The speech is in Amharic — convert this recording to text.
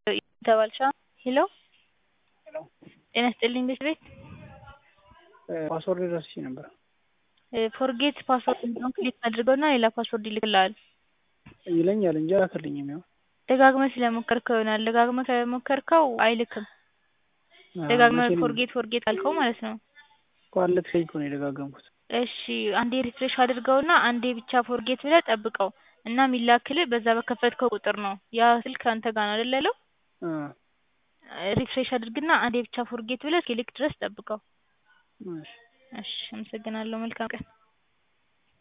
ተባልሻ ሄሎ ሄሎ ጤና ይስጥልኝ ቤት ቤት ፓስወርድ ረስቼ ነበር። ፎርጌት ፓስወርድ የሚለውን ክሊክ አድርገውና ሌላ ፓስወርድ ይልክልሃል። ይለኛል እንጂ አላከልኝም። ያው ደጋግመህ ስለሞከርከው ይሆናል። ደጋግመህ ከሞከርከው አይልክም። ደጋግመህ ፎርጌት ፎርጌት አልከው ማለት ነው። እኮ አለክሰኝ እኮ ነው የደጋገምኩት። እሺ አንዴ ሪፍሬሽ አድርገውና አንዴ ብቻ ፎርጌት ብለህ ጠብቀው እና የሚላክልህ በዛ በከፈትከው ቁጥር ነው። ያ ስልክ አንተ ጋር ነው አይደል ያለው? አ ሪፍሬሽ አድርግና አንዴ ብቻ ፎርጌት ብለህ እስኪልክ ድረስ ጠብቀው። እሺ እሺ አመሰግናለሁ። መልካም ቀን